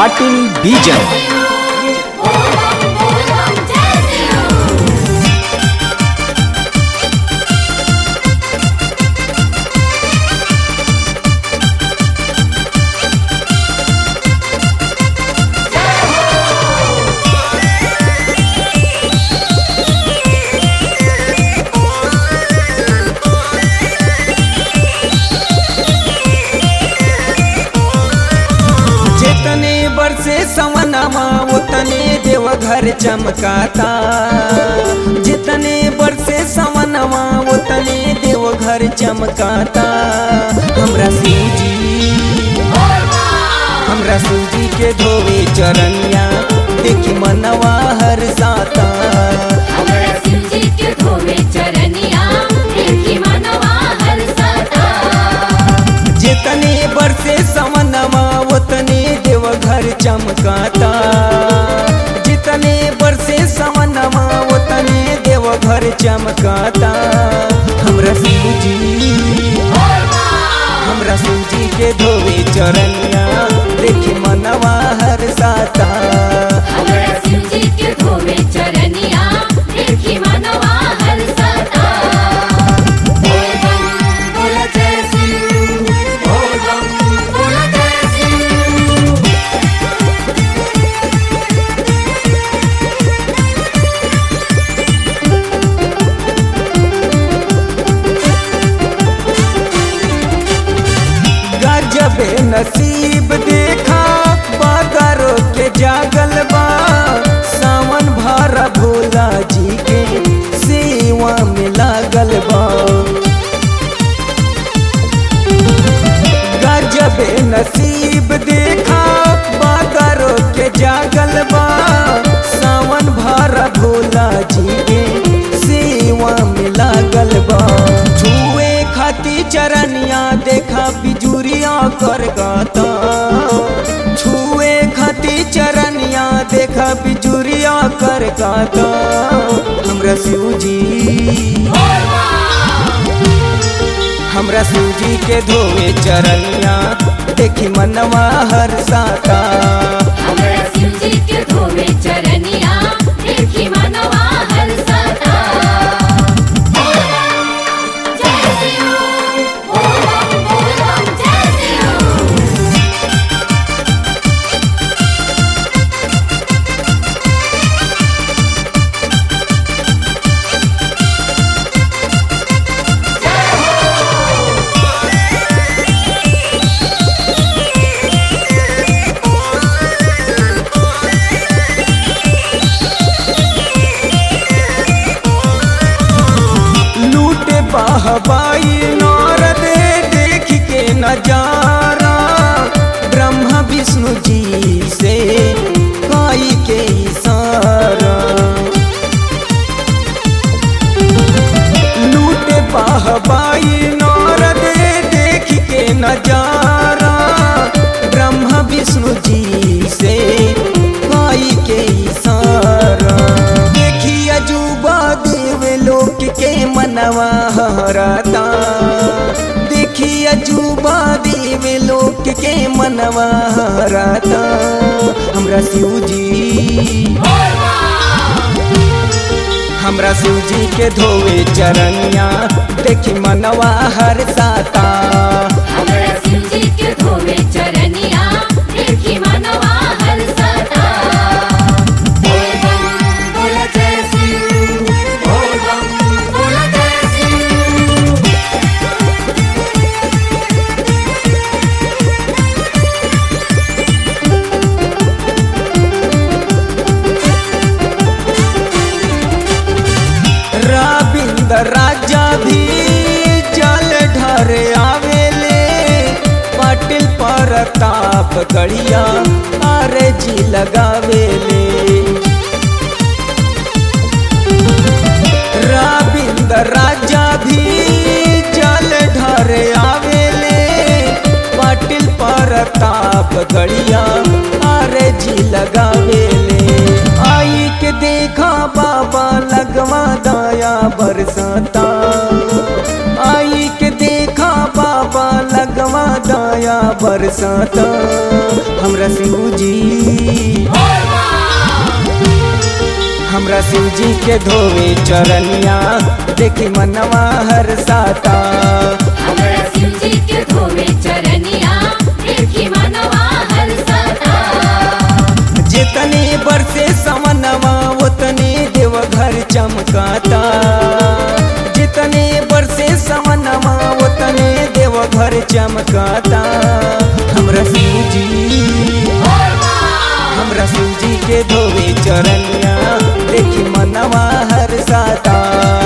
ಪಾಟೀಲ್ ಬೀಜನ್ जितने बरसे सवनमा उतने देवघर चमकाता जितने बरसे सवनमा उतने देवघर चमकाता हमरा सूजी हमरा सूजी के धोवे चरनिया देखी मनवा हर साता जितने बरसे सवनमा उतने देवघर चमकाता जितने बरसे सवनमा उतने देवघर चमकाता हमरा सूजी हमरा सूजी के धोवे चरनिया देखी मनवा हर साता गजबे नसीब देखा बादरो के जागल बा सावन भरा भोला जी के सेवा में लागल बा गजबे नसीब देखा बादरो के जागल बा सावन भरा भोला जी के सेवा में लागल बा छुए खाती चरनिया देखा बिजुरिया कर गाता छुए खाती चरनिया देखा बिजुरिया कर गाता हमरा सूजी हमरा सूजी के धोवे चरनिया देखी मनवा हर साता चरनिया देखी मनवा हर सदा जय सिया ओम ओम जय सिया लूटे बाहबाई नारद देख के नजारा ब्रह्मा विष्णु जी से काई के इशारा लूटे बाहबाई नारद देख के नजारा ब्रह्मा विष्णु जी से काई के इशारा देखी अजूबा देव लोक के मनवा हराता देखी अजूबा देव लोक के मनवा हराता हमरा शिवजी हमरा शिवजी के धोवे चरनिया देखी मनवा हर साता हमरा शिवजी के धोवे चरनिया देखी मनवा हर सदा बोल बम बोल जय सिंह बोल बम बोल जय सिंह रविंद्र राजा भी जल ढर आवेले पाटिल परताप गड़िया अरे जी लगावेले रविंद्र राजा भी जल ढर आवेले पाटिल परताप गड़िया अरे जी लगावेले आई के देखा बाबा लगवा दाया बरसाता आई के देखा बाबा लगवा दाया बरसाता हमरा शिवजी हमरा शिव जी के धोवे चरनिया देखी मनवा हर साता हमरा शिव जी के धोवे चरनिया देखी मनवा हर सता जितने बरसे समनवा उतने देवघर चमकाता जितने बरसे समनवा उतने देवघर चमकाता हमरा शिव जी हमरा शिव जी के धोवे चरनिया देखी मनवा हर साता